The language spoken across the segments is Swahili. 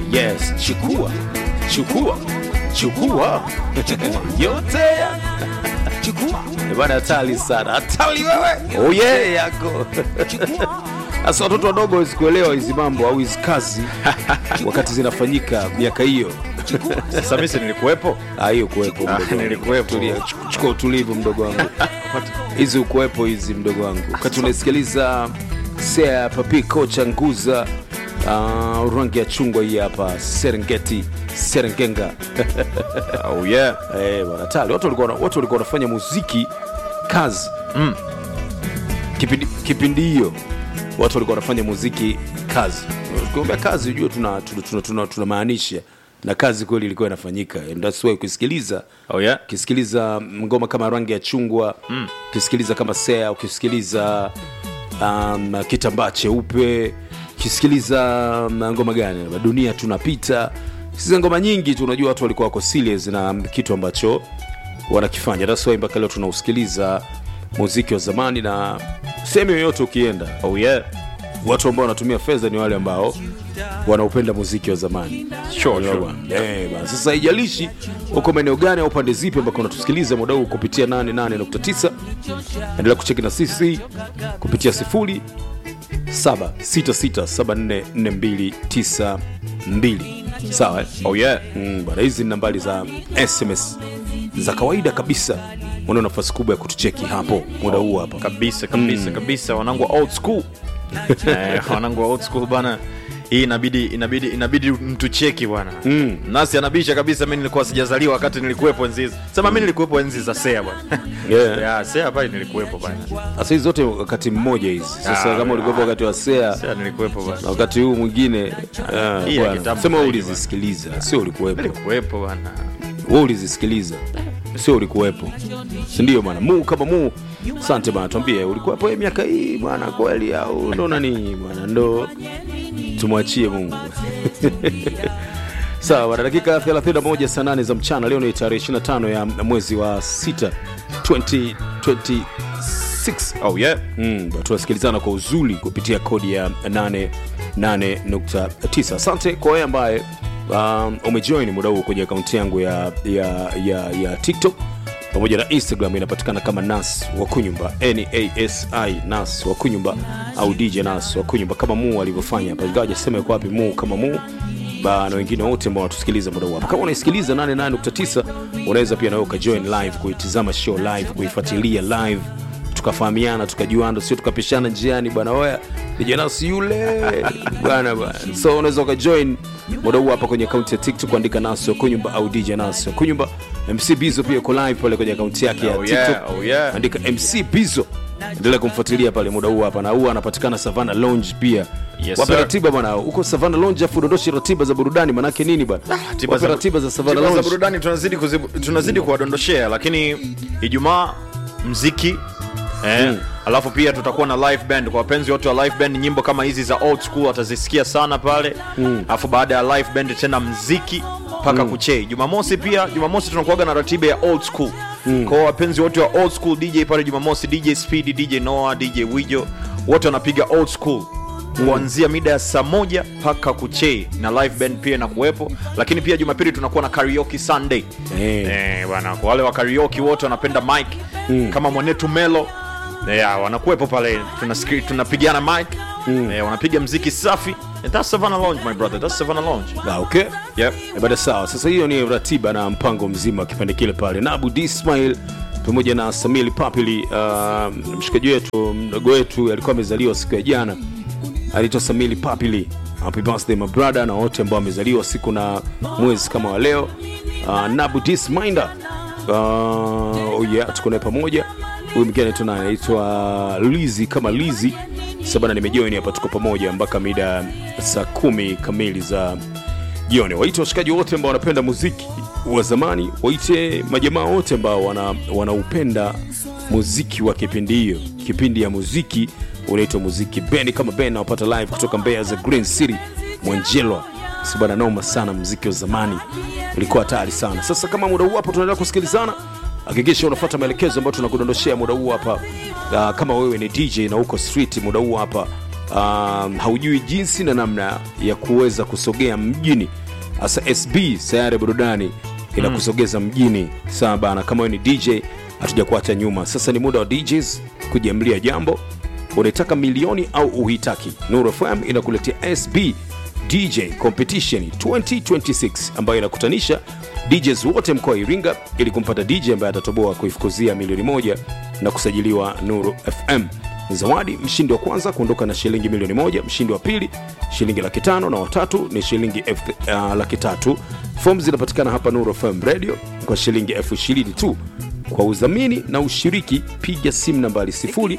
yes chukua chukua chukua yote chukua bana hatari sana hatari wewe oh yeah yako sasa watoto wadogo hawezi kuelewa hizi mambo au hizi kazi wakati zinafanyika miaka hiyo Sasa mimi si nilikuwepo. Ah, hiyo kuwepo Ah, mdogo wangu. nilikuwepo. Tulia, chu- chukua utulivu mdogo wangu hizi ukuwepo hizi mdogo wangu wakati unasikiliza sea papi kocha nguza uh, rangi ya chungwa hii hapa serengeti serengenga Oh yeah. Eh, bwana tali watu walikuwa watu walikuwa wanafanya muziki kazi Mm. kipindi kipindi hiyo watu walikuwa wanafanya muziki kazi ukiambia kazi ujue tunamaanisha tuna, tuna, tuna, tunamaanisha na kazi kweli ilikuwa inafanyika And that's why ukisikiliza Oh yeah. ukisikiliza ngoma kama rangi ya chungwa mm. ukisikiliza kama sea ukisikiliza um, kitambaa cheupe ukisikiliza um, ngoma gani dunia tunapita siza ngoma nyingi tu unajua watu walikuwa wako serious na kitu ambacho wanakifanya that's why mpaka leo tunausikiliza muziki wa zamani na sehemu yoyote ukienda Oh yeah. watu ambao wanatumia fedha ni wale ambao wanaupenda muziki wa zamani Sure, Unaelewa sure. bwana? Eh, bwana. sasa haijalishi uko maeneo gani au pande zipi ambako unatusikiliza muda huu kupitia 88.9 endelea kucheki na sisi kupitia sifuri 766744292 sawa eh? Oh yeah. Mm, bwana hizi ni nambari za sms za kawaida kabisa una nafasi kubwa ya kutucheki hapo muda huu hapa Kabisa kabisa kabisa wanangu wa old school. eh, wanangu wa old school bana. Hii inabidi inabidi inabidi mtu cheki bwana. Mm. Nasi anabisha kabisa mimi nilikuwa sijazaliwa wakati nilikuwepo enzi hizo. Sema mimi nilikuwepo enzi za Sea bwana. Yeah. yeah, Sea pale nilikuwepo bwana. sasa hizi zote wakati mmoja hizi sasa Ah, kama ulikuwa wakati wa sea Sea nilikuwepo bwana. na wakati huu mwingine ah, Hii ya bwana, kitambo sema zaidi, ulizisikiliza sio ulikuwepo Nilikuwepo bwana. wewe ulizisikiliza sio ulikuwepo sindio bwana muu kama muu asante bwana tuambie ulikuwepo hii miaka hii bwana kweli au ndo nani bwana ndo tumwachie mungu sawa bwana dakika 31 saa 8 za mchana leo ni tarehe 25 ya mwezi wa 6 2026 Oh yeah. Mm, tunasikilizana kwa uzuri kupitia kodi ya 88.9 asante kwa wewe ambaye um, umejoin muda huu kwenye akaunti yangu ya, ya, ya, ya tiktok pamoja na instagram inapatikana kama nas wakunyumba nasi nas wakunyumba au dj nas wakunyumba kama muu alivyofanya hapa ingawa jasema yuko wapi muu kama muu ba na wengine wote ambao wanatusikiliza muda huu hapa kama unaisikiliza 88.9 unaweza pia nawe ukajoin live kuitizama show live kuifuatilia live tukafahamiana tukajuana sio tukapishana njiani bwana oya nijanasi yule bwana bwana so unaweza ukajoin muda huu hapa kwenye akaunti ya tiktok kuandika nasi wakunyumba au dj nasi wakunyumba mc bizo pia uko live pale kwenye akaunti yake ya Oh tiktok yeah, oh yeah. andika mc bizo endelea kumfuatilia pale muda huu hapa na huwa anapatikana savana lounge pia Yes, wape sir. ratiba bwana huko savana lounge afu udondoshe ratiba za burudani manake nini bwana Tiba wape za- ratiba za savana tiba za lounge burudani tunazidi kuzibu- tunazidi kuwadondoshea lakini ijumaa mziki eh, Mm. alafu pia tutakuwa na live band kwa wapenzi wote wa live band nyimbo kama hizi za old school watazisikia sana pale alafu baada ya live band tena mziki mpaka kuchei jumamosi pia jumamosi tunakuaga na ratiba ya old school kwa wapenzi wote wa old school dj pale jumamosi dj speed dj noah dj wijo wote wanapiga old school kuanzia mida ya saa moja mpaka kuchei na live band pia inakuwepo lakini pia jumapili tunakuwa na karaoke sunday Eh. Eh, bwana kwa wale wa karaoke wote wanapenda mic kama mwanetu melo yeah, wanakuwepo pale tunasikri- tunapigana mic eh, wanapiga mziki safi And that's Savannah Lounge my brother that's Savannah Lounge Ah, okay yep. Eh, bada sawa sasa hiyo ni ratiba na mpango mzima wa kipande kile pale na abu ismail pamoja na samili papili uh, mshikaji wetu mdogo wetu alikuwa amezaliwa siku ya jana anaitwa samili papili happy birthday my brother na wote ambao wamezaliwa siku na mwezi kama wa leo uh, nabu disminder uh, oh yeah, tuko naye pamoja huyu mwingine anaitwa nani? anaitwa lizi kama lizi sabana nimejoini hapa tuko pamoja mpaka mida saa kumi kamili za jioni waite washikaji wote ambao wanapenda muziki wa zamani waite majamaa wote ambao wana, wanaupenda muziki wa kipindi hiyo kipindi ya muziki unaitwa muziki bendi kama ben nawapata live kutoka mbeya za green city mwanjelwa sibana noma sana muziki wa zamani ulikuwa hatari sana sasa kama muda huu hapa tunaendelea kusikilizana hakikisha unafuata maelekezo ambayo tunakudondoshea muda huu hapa uh, kama wewe ni dj na uko street muda huu hapa um, haujui jinsi na namna ya kuweza kusogea mjini hasa sb sayari ya burudani inakusogeza mjini sawa bana kama wewe ni dj hatuja kuacha nyuma sasa ni muda wa djs kujiamlia jambo unaitaka milioni au uhitaki nuru fm inakuletea sb dj competition 2026 ambayo inakutanisha djs wote mkoa wa iringa ili kumpata dj ambaye atatoboa kuifukuzia milioni moja na kusajiliwa nuru fm zawadi mshindi wa kwanza kuondoka na shilingi milioni moja mshindi wa pili shilingi laki tano na watatu ni shilingi elfu- uh, laki tatu fom zinapatikana hapa nuru fm radio kwa shilingi elfu ishirini tu kwa udhamini na ushiriki piga simu nambari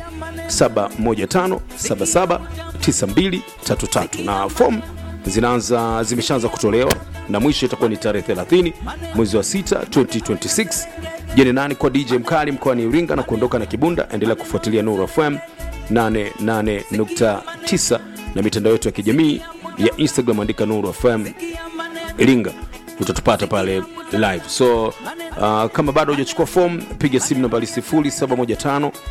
0715779233 na fom zinaanza zimeshaanza kutolewa na mwisho itakuwa ni tarehe 30 mwezi wa 6 2026 jeni nani kwa dj mkali mkoani iringa na kuondoka na kibunda endelea kufuatilia nuru fm 88.9 na mitandao yetu ya kijamii ya instagram andika nuru fm iringa utatupata pale live so uh, kama bado hujachukua fom piga simu nambari 0715 uh,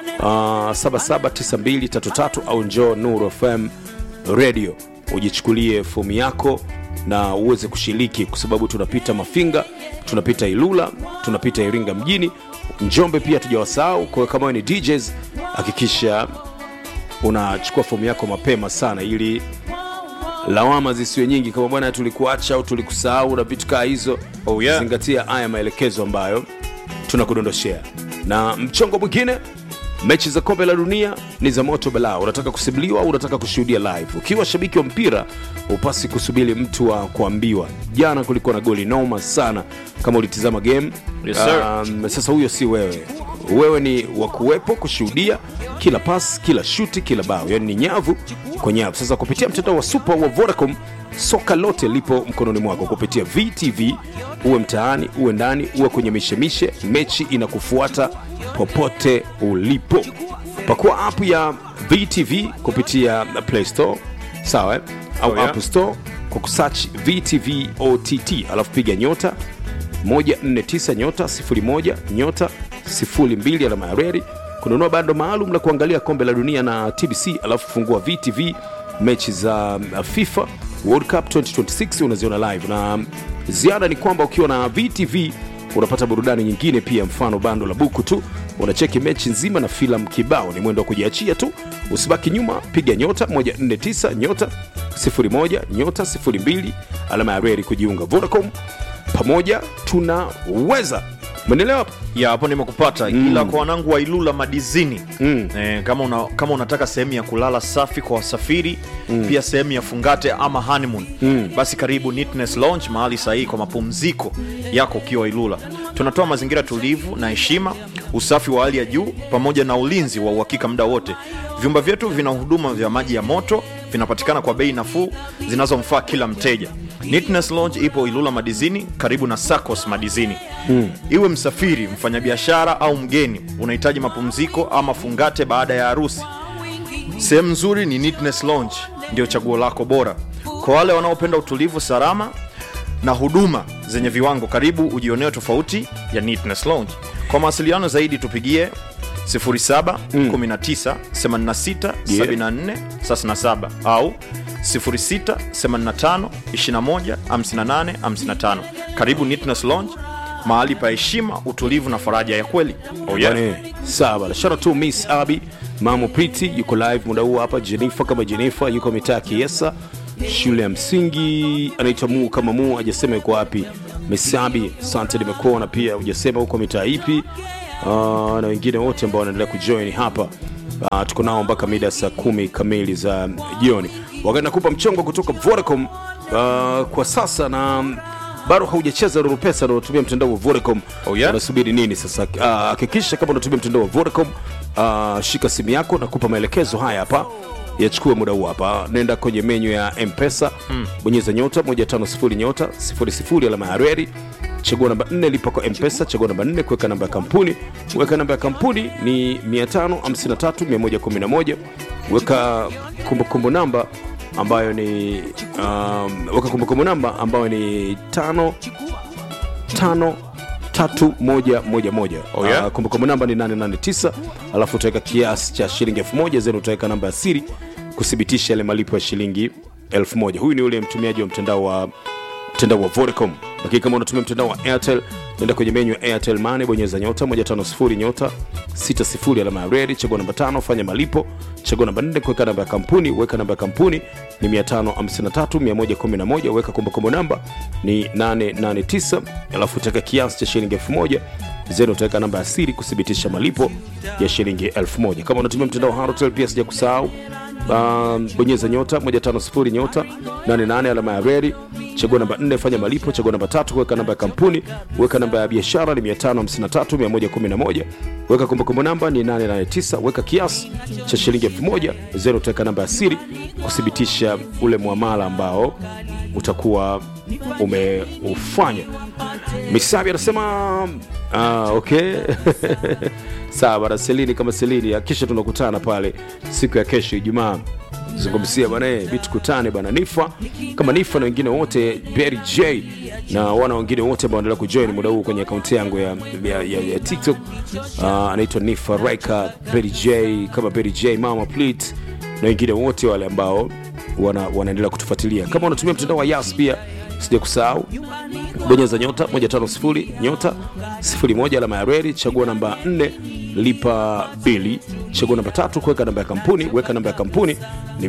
779233 au njoo nuru fm radio ujichukulie fomu yako na uweze kushiriki kwa sababu tunapita mafinga tunapita ilula tunapita iringa mjini njombe pia tujawasahau kwa hiyo kama wewe ni djs hakikisha unachukua fomu yako mapema sana ili lawama zisiwe nyingi kama bwana tulikuacha au tulikusahau na vitu kaa hizo Oh, yeah. zingatia haya maelekezo ambayo tunakudondoshea na mchongo mwingine mechi za kombe la dunia ni za moto balaa unataka kusimuliwa au unataka kushuhudia live ukiwa shabiki wa mpira upasi kusubiri mtu wa kuambiwa jana kulikuwa na goli noma sana kama ulitizama game Yes, sir. um, sasa huyo si wewe wewe ni wa kuwepo kushuhudia kila pas kila shuti kila bao yani ni nyavu kwa nyavu sasa kupitia mtandao wa super wa vodacom soka lote lipo mkononi mwako kupitia vtv uwe mtaani uwe ndani uwe kwenye mishemishe mechi inakufuata popote ulipo pakua app ya vtv kupitia play store sawa eh? au Oh, yeah. app store kwa kusearch vtv ott alafu piga nyota 149 nyota 01 nyota 02 alama ya reri kununua bando maalum la kuangalia kombe la dunia na tbc alafu fungua vtv mechi za uh, fifa world cup 2026 unaziona live na ziada ni kwamba ukiwa na vtv unapata burudani nyingine pia mfano bando la buku tu unacheki mechi nzima na filamu kibao ni mwendo wa kujiachia tu usibaki nyuma piga nyota 149 nyota 01 nyota 02 alama ya reri kujiunga vodacom pamoja tunaweza menelewa hapo ya hapo nimekupata mm. ila kwa wanangu wa ilula madizini mm. eh, kama, una, kama unataka sehemu ya kulala safi kwa wasafiri mm. pia sehemu ya fungate ama honeymoon mm. basi karibu Neatness Lounge mahali sahihi kwa mapumziko yako ukiwa ilula tunatoa mazingira tulivu na heshima usafi wa hali ya juu pamoja na ulinzi wa uhakika muda wote vyumba vyetu vina huduma vya maji ya moto vinapatikana kwa bei nafuu zinazomfaa kila mteja Neatness Lounge ipo ilula madizini karibu na sacos madizini mm. iwe msafiri mfanyabiashara au mgeni unahitaji mapumziko ama fungate baada ya harusi sehemu nzuri ni Neatness Lounge ndio chaguo lako bora kwa wale wanaopenda utulivu salama na huduma zenye viwango karibu ujioneo tofauti ya Neatness Lounge kwa mawasiliano zaidi tupigie 07 19 86 74 37 au 06 85 21 58 55 karibu Neatness Lounge mahali pa heshima utulivu na faraja ya kweli oh, yeah. Bwana, sawa bana. shout out to miss abi mamo priti yuko live muda huu hapa jennifer kama jennifer yuko mitaa ya kiesa shule ya msingi anaitwa muu kama muu ajasema yuko wapi miss abi sante nimekuona pia hujasema huko mitaa ipi uh, na wengine wote ambao wanaendelea kujoin hapa uh, tuko nao mpaka mida saa kumi kamili za jioni wakati nakupa mchongo kutoka vodacom uh, kwa sasa na bado haujacheza Ruru Pesa na unatumia mtandao wa Vodacom Oh, yeah? unasubiri nini sasa? Ah, Hakikisha kama unatumia mtandao wa Vodacom, ah, shika simu yako na kupa maelekezo haya hapa yachukue muda huu hapa. Nenda kwenye menyu ya M-Pesa, bonyeza nyota 150 nyota 00 alama ya reli chagua namba 4 lipa kwa M-Pesa, chagua namba 4 kuweka namba ya kampuni. Weka namba ya kampuni ni 553111. Weka kumbukumbu namba ambayo ni um, weka kumbukumbu namba ambayo ni tano tano tatu moja moja moja Oh, yeah? Ah, kumbukumbu namba ni 889 alafu utaweka kiasi cha shilingi elfu moja zeni utaweka namba ya siri kuthibitisha yale malipo ya shilingi 1000 huyu ni yule mtumiaji wa mtandao wa mtandao wa Vodacom. Lakini kama unatumia mtandao wa Airtel, nenda kwenye menyu ya Airtel Money, bonyeza nyota 150 nyota 60 alama ya redi, chagua namba tano, fanya malipo, chagua namba 4, kuweka namba ya kampuni, weka namba ya kampuni ni 553 111, weka kumbukumbu namba ni 889, alafu utaweka kiasi cha shilingi 1000 zenu utaweka namba ya siri kuthibitisha malipo ya shilingi 1000. Kama unatumia mtandao wa Halotel pia sija kusahau um, bonyeza nyota 150 nyota 88 alama ya redi chagua namba 4 fanya malipo chagua namba tatu kuweka namba ya kampuni weka namba ya biashara ni 553111 weka kumbukumbu namba ni 889 weka kiasi cha shilingi 1000 zero utaweka namba ya siri kuthibitisha ule mwamala ambao utakuwa umeufanya misabi anasema ah, okay sawa bana selini kama selini kisha tunakutana pale siku ya kesho ijumaa zungumzia bana eh, vitu kutane bana nifa kama nifa na wengine wote Berry J na wana wengine wote ambao wanaendelea kujoin muda huu kwenye akaunti yangu ya, ya, ya, ya TikTok uh, anaitwa Nifa Raika Berry J kama Berry J Mama Plit na wengine wote wale ambao wana, wanaendelea kutufuatilia kama unatumia mtandao wa Yas pia sija kusahau bonyeza nyota 150 nyota 01 alama ya reli chagua namba 4 lipa bili chagua namba tatu kuweka namba ya kampuni weka namba ya kampuni ni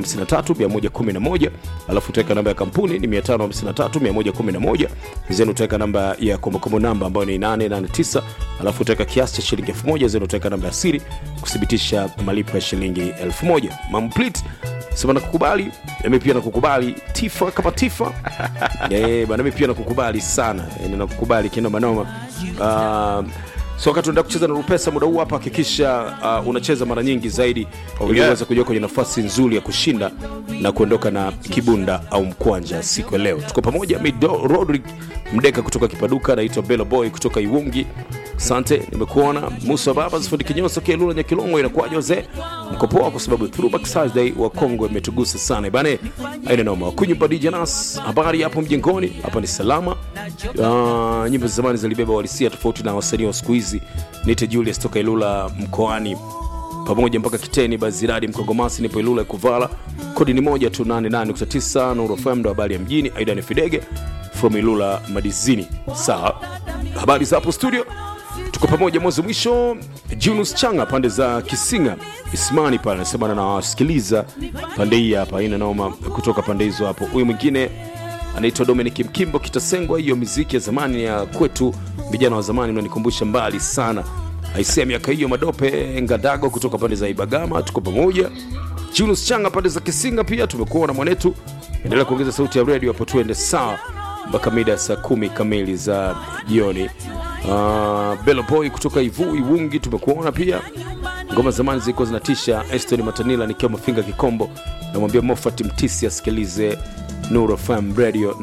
553111 alafu utaweka namba ya kampuni ni 553111 zenu utaweka namba ya kombokombo namba ambayo ni 889 alafu utaweka kiasi cha shilingi 1000 zenu utaweka namba ya siri kuthibitisha malipo ya shilingi 1000 mamplit sema nakukubali nami pia nakukubali tifa kama tifa Eh, bana mimi pia nakukubali sana yani nakukubali kinoma noma uh, so wakati unaenda kucheza na rupesa muda huu hapa hakikisha uh, unacheza mara nyingi zaidi oh, ili yeah. uweze kujua kwenye nafasi nzuri ya kushinda na kuondoka na kibunda au mkwanja siku ya leo tuko pamoja mido rodrick mdeka kutoka kipaduka naitwa belo boy kutoka iwungi sante nimekuona musa baba zifundi kinyoso kelula nyakilongo inakuwaje wazee mkopoa kwa sababu throwback Thursday wa kongo imetugusa sana bane aina noma kunyumba dj nas habari hapo mjengoni hapa ni salama uh, nyimbo za zamani zilibeba walisia tofauti na wasanii wa siku hizi nite julius toka ilula mkoani pamoja mpaka kiteni baziradi mkongomasi nipo ilula kuvala kodi ni moja tu 88.9 nuru fm ndo habari ya mjini aidan fidege from ilula madizini sawa habari za hapo studio tuko pamoja mwanzo mwisho junus changa pande za kisinga ismani pale anasema nawasikiliza pande hii hapa ina noma kutoka pande hizo hapo huyu mwingine anaitwa dominic mkimbo kitasengwa hiyo miziki ya zamani ya kwetu vijana wa zamani mnanikumbusha mbali sana aisia miaka hiyo madope ngadago kutoka pande za ibagama tuko pamoja junus changa pande za kisinga pia tumekuwa na mwanetu endelea kuongeza sauti ya redio hapo tuende sawa mpaka mida ya saa kumi kamili za jioni uh, belo boy kutoka ivu iwungi tumekuona pia ngoma zamani zilikuwa zinatisha eston matanila nikiwa mafinga kikombo namwambia mofat mtisi asikilize nuro fm radio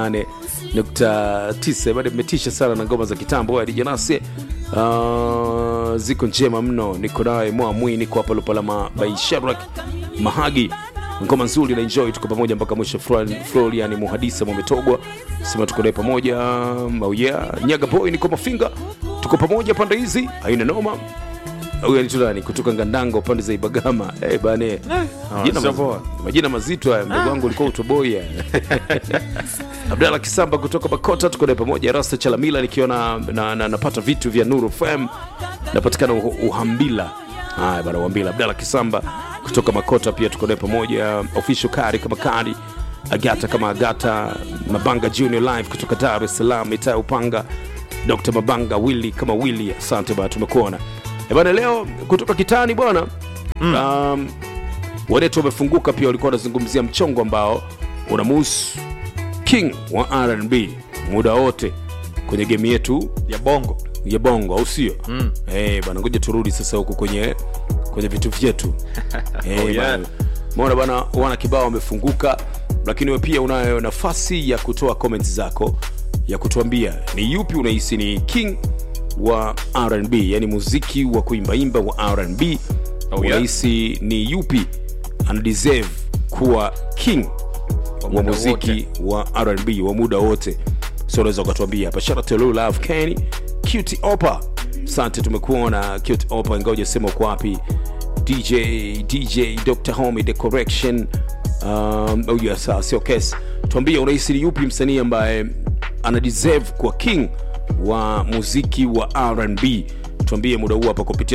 88.9 bado imetisha sana na ngoma za kitambo adijanase uh, ziko njema mno niko naye mwamwi niko hapa lupalama baisharak mahagi ngoma nzuri na enjoy tuko pamoja mpaka mwisho Fran- florian muhadisa mwametogwa sema tuko naye pamoja oh yeah. nyaga boy niko mafinga tuko pamoja pande hizi haina noma huyu anaitwa nani kutoka ngandango pande za ibagama hey, bane majina, sio maz- poa. majina mazito haya mdogo wangu ulikuwa utoboya abdala kisamba kutoka bakota tuko naye pamoja rasta chalamila nikiwa na, na, na, napata vitu vya nuru fm napatikana uh- uhambila haya bana uhambila abdala kisamba kutoka makota pia tuko naye pamoja official kari kama kari agata kama agata mabanga junior live kutoka dar es salaam itaa upanga dr mabanga willi kama willi asante bana tumekuona Eh bana leo kutoka kitani bwana mm. um, wanetu wamefunguka pia walikuwa wanazungumzia mchongo ambao unamuhusu king wa rnb muda wote kwenye gemu yetu ya bongo ya bongo au sio mm. hey, bana ngoja turudi sasa huku kwenye kwenye vitu vyetu hey, Oh, yeah. bana. Umeona bana wana kibao wamefunguka lakini we pia unayo nafasi ya kutoa comments zako ya kutuambia ni yupi unahisi ni king wa rnb yani muziki wa kuimbaimba wa rnb Oh, yeah. unahisi ni yupi anadeserve kuwa king wa muda muziki wa rnb wa muda wote so unaweza ukatuambia hapa shout out to Lil love kenny cute opa sante tumekuona cute opa ingawa ujasema uko wapi dj dj dr homie the correction um, oh yes, sawa sio kesi tuambie unahisi ni yupi msanii ambaye ana deserve kwa king wa muziki wa rnb tuambie muda huu hapa kupitia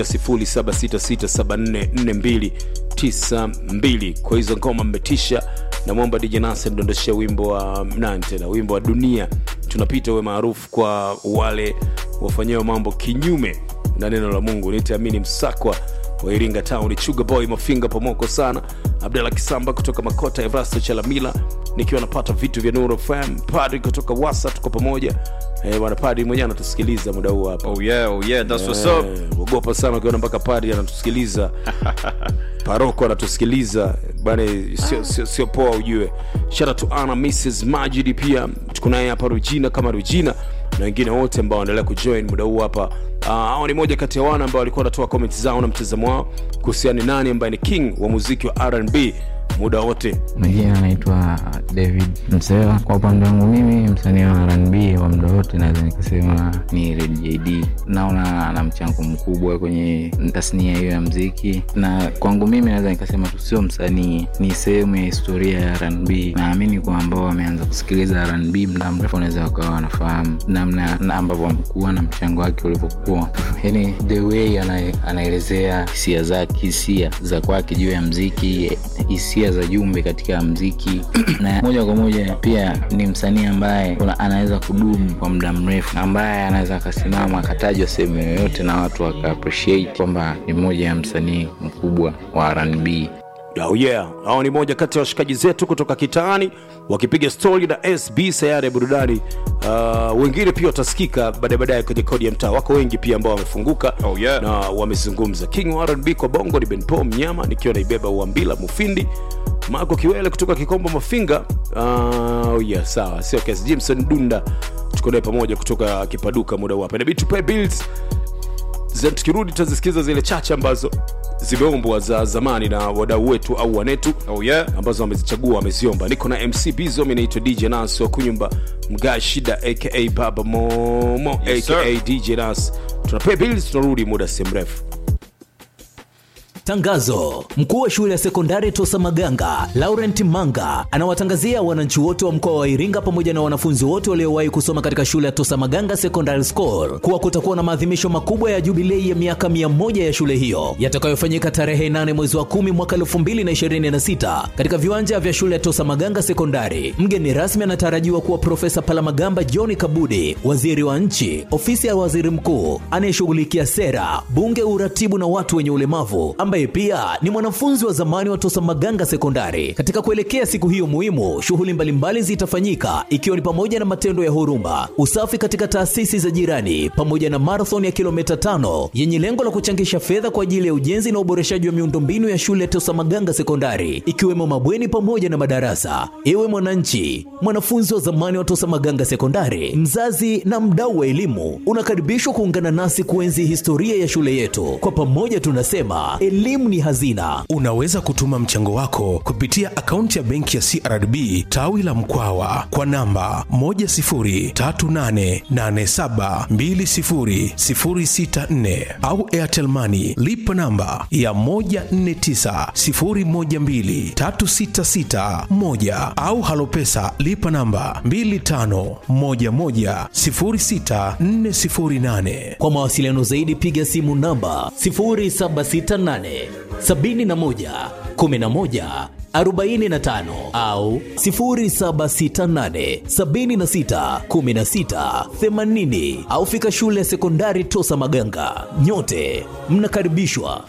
0766744292 kwa hizo ngoma mmetisha na mwomba dj nase ndondoshe wimbo wa nani tena wimbo wa dunia tunapita uwe maarufu kwa wale wafanyao mambo kinyume na neno la mungu nitaamini msakwa wa iringa town chuga boy mafinga pomoko sana abdala kisamba kutoka makota evrasto chalamila nikiwa napata vitu vya nuru fm padri kutoka wasa tuko pamoja eh, bwana padri mwenyewe anatusikiliza muda huu hapa oh yeah, oh yeah, that's what's up. Eh, ogopa sana ukiona mpaka padri anatusikiliza paroko anatusikiliza bana sio, sio, sio poa ujue shara to ana mrs majidi pia tuko naye hapa rujina kama rujina na wengine wote ambao wanaendelea kujoin muda huu hapa Ah, hao ni moja kati ya wana ambao walikuwa wanatoa comment zao na mtazamo wao kuhusiana ni nani ambaye ni king wa muziki wa rnb muda wote majina anaitwa david msewa kwa upande wangu mimi msanii wa rnb wa muda wote naweza nikasema ni red jd naona ana mchango mkubwa kwenye tasnia hiyo ya mziki na kwangu mimi naweza nikasema tu sio msanii ni sehemu ya historia ya rnb naamini kwa ambao wameanza kusikiliza rnb muda mrefu wanaweza wakawa wanafahamu namna na ambavyo wamekuwa na mchango wake ulivyokuwa yani the way ana- anaelezea hisia zake hisia za kwake juu ya mziki hisia za jumbe katika mziki na moja kwa moja pia ni msanii ambaye una- anaweza kudumu kwa muda mrefu ambaye anaweza akasimama akatajwa sehemu yoyote na watu waka appreciate kwamba ni mmoja ya msanii mkubwa wa rnb Oh yeah, hao ni moja kati ya washikaji zetu kutoka kitaani wakipiga stori na SB sayari ya burudani. Uh, wengine pia watasikika baadaye baadaye kwenye kodi ya mtaa. Wako wengi pia ambao wamefunguka Oh yeah. na wamezungumza. King wa R&B kwa bongo ni Ben Paul Mnyama, nikiwa naibeba Uambila Mufindi, Marco Kiwele kutoka Kikombo Mafinga. Uh, oh yeah, sawa, sio kesi. Jimson Dunda tuko naye pamoja kutoka Kipaduka muda huu hapa. Inabidi tupae bills Then tukirudi tutazisikiza zile chache ambazo zimeumbwa za zamani na wadau wetu au wanetu Oh yeah. ambazo wamezichagua wameziomba niko na mc bizo mi naitwa dj nas wa kunyumba mgaa shida aka baba momo Yes, aka sir. dj nas tunapay bills tunarudi muda si mrefu Tangazo: mkuu wa shule ya sekondari Tosa Maganga Laurent Manga anawatangazia wananchi wote wa mkoa wa Iringa pamoja na wanafunzi wote waliowahi kusoma katika shule ya Tosa Maganga Secondary School kuwa kutakuwa na maadhimisho makubwa ya jubilei ya miaka 100 ya shule hiyo yatakayofanyika tarehe 8 mwezi wa 10 mwaka 2026 katika viwanja vya shule ya Tosa Maganga Sekondari. Mgeni rasmi anatarajiwa kuwa Profesa Palamagamba John Kabudi, waziri wa nchi, ofisi ya waziri mkuu anayeshughulikia sera, bunge, uratibu na watu wenye ulemavu ambaye pia ni mwanafunzi wa zamani wa Tosa Maganga Sekondari. Katika kuelekea siku hiyo muhimu, shughuli mbalimbali zitafanyika ikiwa ni pamoja na matendo ya huruma, usafi katika taasisi za jirani, pamoja na marathon ya kilomita tano yenye lengo la kuchangisha fedha kwa ajili ya ujenzi na uboreshaji wa miundombinu ya shule ya Tosa Maganga Sekondari, ikiwemo mabweni pamoja na madarasa. Ewe mwananchi, mwanafunzi wa zamani wa Tosa Maganga Sekondari, mzazi na mdau wa elimu, unakaribishwa kuungana nasi kuenzi historia ya shule yetu. Kwa pamoja tunasema elimu ni hazina. Unaweza kutuma mchango wako kupitia akaunti ya benki ya CRDB tawi la Mkwawa kwa namba 10388720064 au Airtel Money lipa namba ya 1490123661 au Halopesa lipa namba 25110648. Kwa mawasiliano zaidi piga simu namba 0768 71 11 45 au 0768 76 16 80 au fika shule ya sekondari Tosa Maganga. Nyote mnakaribishwa.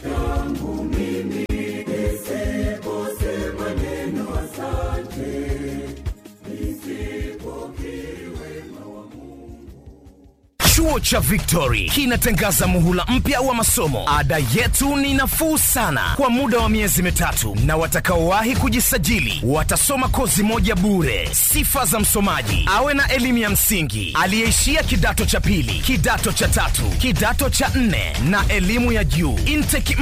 Chuo cha Victory kinatangaza muhula mpya wa masomo. Ada yetu ni nafuu sana kwa muda wa miezi mitatu, na watakaowahi kujisajili watasoma kozi moja bure. Sifa za msomaji: awe na elimu ya msingi, aliyeishia kidato cha pili, kidato cha tatu, kidato cha nne na elimu ya juu. Intake